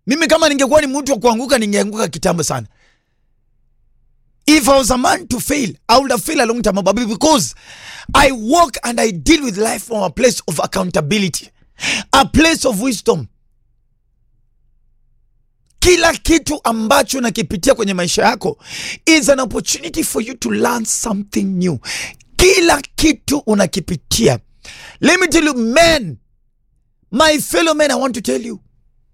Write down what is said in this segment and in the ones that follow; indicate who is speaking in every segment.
Speaker 1: mimi kama ningekuwa ni mtu wa kuanguka ningeanguka kitambo sana if i was a man to fail i would have failed a long time ago but because i walk and i deal with life from a place of accountability a place of wisdom kila kitu ambacho nakipitia kwenye maisha yako is an opportunity for you to learn something new kila kitu unakipitia let me tell you men my fellow men i want to tell you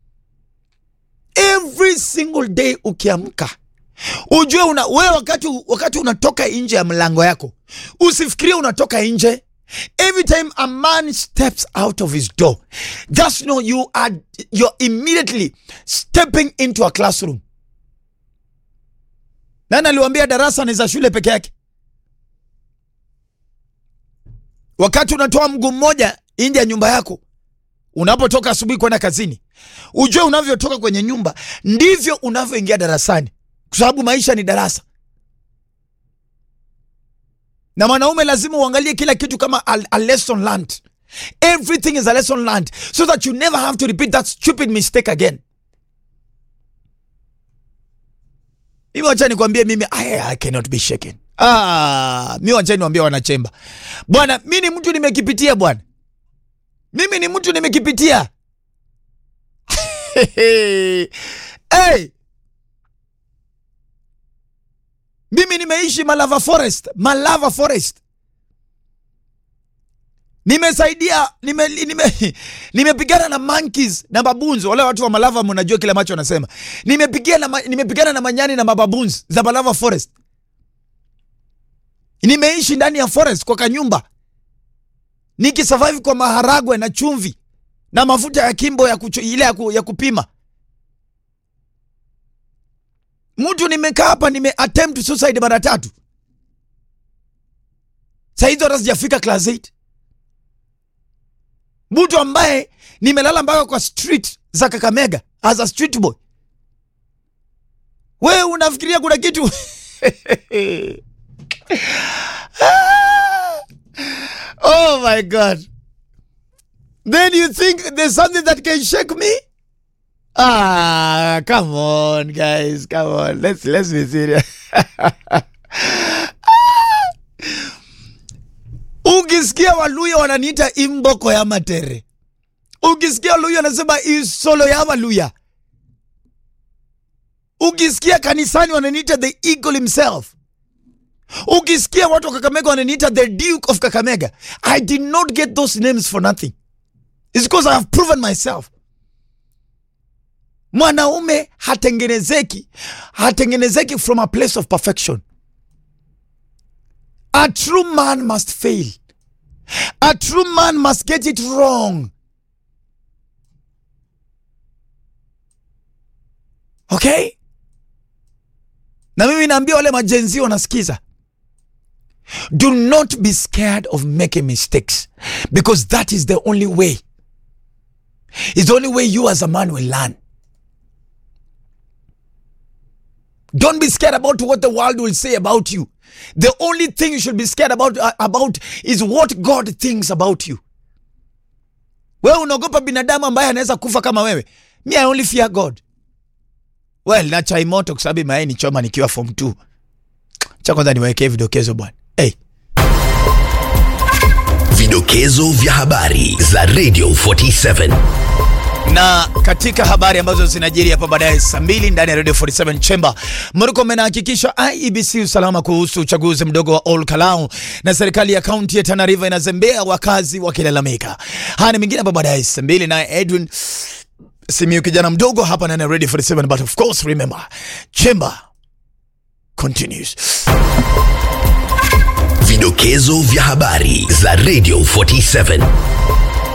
Speaker 1: every single day ukiamka ujue una, wewe wakati, wakati unatoka nje ya mlango yako usifikirie unatoka nje every time a man steps out of his door just know you are you're immediately stepping into a classroom nani aliwambia darasa ni za shule peke yake wakati unatoa mguu mmoja nje ya nyumba yako unapotoka asubuhi kwenda kazini ujue unavyotoka kwenye nyumba ndivyo unavyoingia darasani kwa sababu maisha ni darasa na mwanaume lazima uangalie kila kitu kama a, a lesson learned everything is a lesson learned so that you never have to repeat that stupid mistake again mimi wacha nikwambie mimi I, I cannot be shaken ah, mi wacha niwambie wanachemba bwana mi ni mtu nimekipitia bwana mimi ni mtu nimekipitia hey! mimi nimeishi malava forest malava forest nimesaidia nimepigana nime, nime na monkeys na babunzi wale watu wa malava mnajua kile ambacho wanasema nimepigana na, nimepigana na manyani na mababunzi za malava forest nimeishi ndani ya forest kwa kanyumba nikisurvive kwa maharagwe na chumvi na mafuta ya kimbo ya kucho, ile ya, ku, ya kupima mtu nimekaa hapa nime attempt suicide mara tatu sahizi hata sijafika class 8 mtu ambaye nimelala mpaka kwa street za kakamega as a street boy wewe unafikiria kuna kitu oh my god then you think there's something that can shake me Ah, come on, guys, come on. Let's let's be serious. Ukisikia Waluya wananiita imboko ya matere, ukisikia Waluya wanasema isolo ya Waluya, ukisikia kanisani wananiita the eagle himself, ukisikia watu wa Kakamega wananiita the duke of Kakamega, I did not get those names for nothing. It's because I have proven myself mwanaume hatengenezeki hatengenezeki from a place of perfection a true man must fail a true man must get it wrong okay na mimi naambia wale majenzi wanasikiza do not be scared of making mistakes because that is the only way is the only way you as a man will learn Don't be scared about what the world will say about you. The only thing you should be scared about, uh, about is what God thinks about you. Wewe unaogopa binadamu ambaye anaweza kufa kama wewe. Me I only fear God. Well, na chai moto kwa sababu mayai ni choma nikiwa form 2. Cha kwanza niwekee vidokezo bwana. Hey.
Speaker 2: Vidokezo vya habari za Radio 47.
Speaker 1: na katika habari ambazo zinajiri hapa baadaye saa mbili ndani ya Radio 47 Chamber, Murkomen anahakikisha IEBC usalama kuhusu uchaguzi mdogo wa Ol Kalou, na serikali ya kaunti ya Tana River inazembea, wakazi wakilalamika. Haya ni mengine hapa baadaye saa mbili, naye Edwin Simiyu kijana mdogo hapa ndani ya Radio 47, but of course remember Chamber continues.
Speaker 2: Vidokezo vya habari za Radio 47.